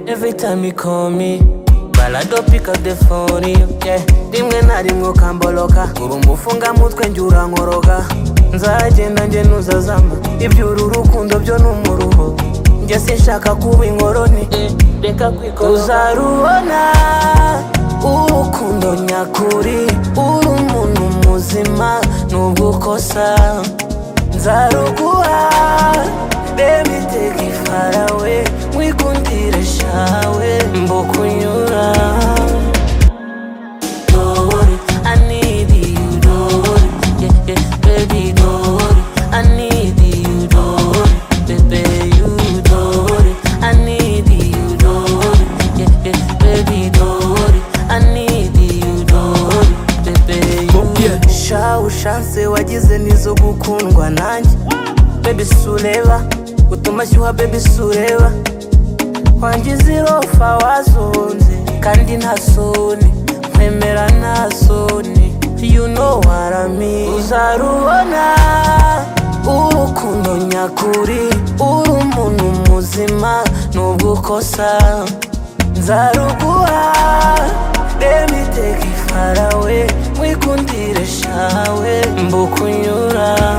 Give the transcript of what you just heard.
anytime you call me balado pick up the phone yeah. rimwe na rimwe ukamboloka uri umufungamutwe njye urankoroka nzagenda njye ntuzazama iby'uru rukundo byo ni umuruho njye sinshaka kuba inkoroni reka kwikora uzarubona urukundo nyakuri uri umuntu muzima nubwo ukosa nzaruguha reba iteka ifarawe wikundire shawe mbukunyura Don't worry, I need you, don't worry, yeah, yeah, baby, don't worry, I need you, don't worry, baby, you, don't worry, I need you, don't worry, yeah, yeah, baby, don't worry, I need you, don't worry, baby, you. Sha ushatse wagize nizo gukundwa nanjye Baby sureba utuma shyuha baby sureba wangize irofa wazunze kandi nta soni nkwemera nta soni you know what I mean uzarubona urukundo nyakuri uri umuntu muzima nubwo ukosa nzaruguha reba iteka ifarawe mwikundire shawe mbukunyura